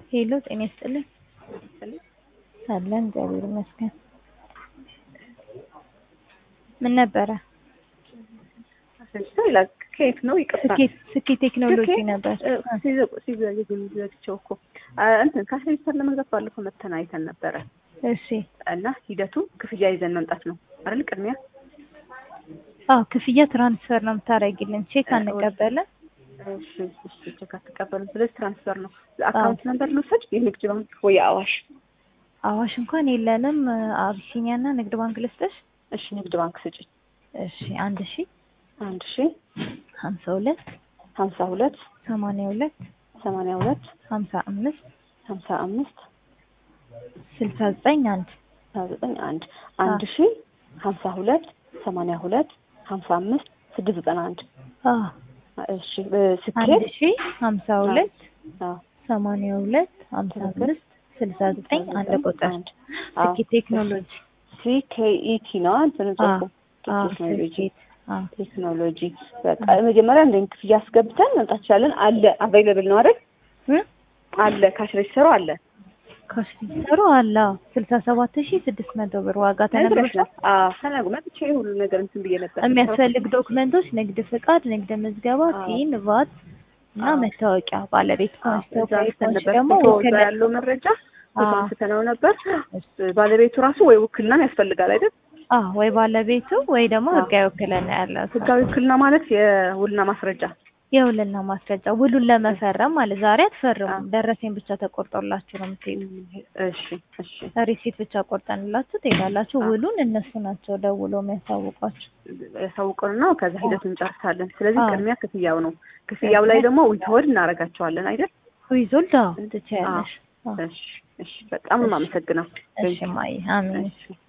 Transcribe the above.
ሄሎ ጤና ይስጥልኝ። አለን እግዚአብሔር ይመስገን። ምን ነበረ? ይላል ከየት ነው? ይቅርታ ስኬት ስኬት ቴክኖሎጂ ነበር። ሲዘግቸው እኮ እንትን ከአስሬጅተር ለመግዛት ባለፈው መተን አይተን ነበረ እሺ እና ሂደቱ ክፍያ ይዘን መምጣት ነው አይደል? ቅድሚያ አዎ ክፍያ ትራንስፈር ነው የምታደርጊልን፣ ቼክ አንቀበልም። እሺ እሺ ቼክ አትቀበልም። ስለዚህ ትራንስፈር ነው። አካውንት ነምበር ልውሰድ? የንግድ ባንክ ወይ አዋሽ? አዋሽ እንኳን የለንም። አቢሲኒያ እና ንግድ ባንክ ልስጥሽ? እሺ ንግድ ባንክ ስጪኝ። እሺ አንድ ሺ አንድ ሺ ሀምሳ ሁለት ሀምሳ ሁለት ሰማንያ ሁለት ሰማንያ ሁለት ሀምሳ አምስት ሀምሳ አምስት ስልሳ ዘጠኝ አንድ ሀያ ዘጠኝ አንድ አንድ ሺ ሀምሳ ሁለት ሰማንያ ሁለት ሀምሳ አምስት ስድስት ዘጠና አንድ አዎ እሺ አንድ ስኬት ሺ ሀምሳ ሁለት አዎ ሰማንያ ሁለት ሀምሳ አምስት ስልሳ ዘጠኝ አንድ ቁጥር አንድ አዎ ስኬት ቴክኖሎጂ ሲኬኢቲ ነው እንትን ጽሁፉ አዎ ቴክኖሎጂ ስኬት አዎ ቴክኖሎጂ በቃ መጀመሪያ እንደ ክፍያ አስገብተን መምጣት ይቻለን። አለ አቬይለብል ነው አይደል? እ አለ ካሽ ሬጅስተሩ አለ ኮስቲሰሩ አለ ስልሳ ሰባት ሺ ስድስት መቶ ብር ዋጋ ተነግሮሻል። አዎ ተናግሮ መጥቼ ሁሉ ነገር እንትን ብዬ ነበር። የሚያስፈልግ ዶክመንቶች ንግድ ፍቃድ፣ ንግድ ምዝገባ፣ አዎ። ቲን፣ ቫት እና አዎ። መታወቂያ ባለቤት አዎ፣ ከሆንሽ እዛ ተወካይ አንስተን ከሆንሽ ነበር። ደግሞ ፎቶ እዛ ውክልና ያለው መረጃ ፎቶ አዎ። አንስተነው ነበር። ባለቤቱ ራሱ ወይ ውክልናን ያስፈልጋል አይደል? አዎ ወይ ባለቤቱ ወይ ደግሞ አዎ። ህጋዊ ውክልና ያለው ሰው። ህጋዊ ውክልና ማለት የውልና ማስረጃ የውልና ማስረጃ ውሉን ለመፈረም ማለት ዛሬ አትፈርሙ፣ አዎ። ደረሰኝ ብቻ ተቆርጦላችሁ ነው የምትሄዱ። እሺ እሺ ሪሲት ብቻ ቆርጠንላችሁ ትሄዳላችሁ። አዎ። ውሉን እነሱ ናቸው ደውለው የሚያሳውቋችሁ። ያሳውቀንና ከዛ ሂደቱን እንጨርሳለን። ስለዚህ አዎ። ቅድሚያ ክፍያው ነው። ክፍያው ላይ ደግሞ ዊትወድ እናደርጋቸዋለን አይደል? ዊዞልድ አዎ ትችያለሽ። አዎ። እሺ እሺ፣ በጣም ነው የማመሰግነው። እሺ ማይ አሜን። እሺ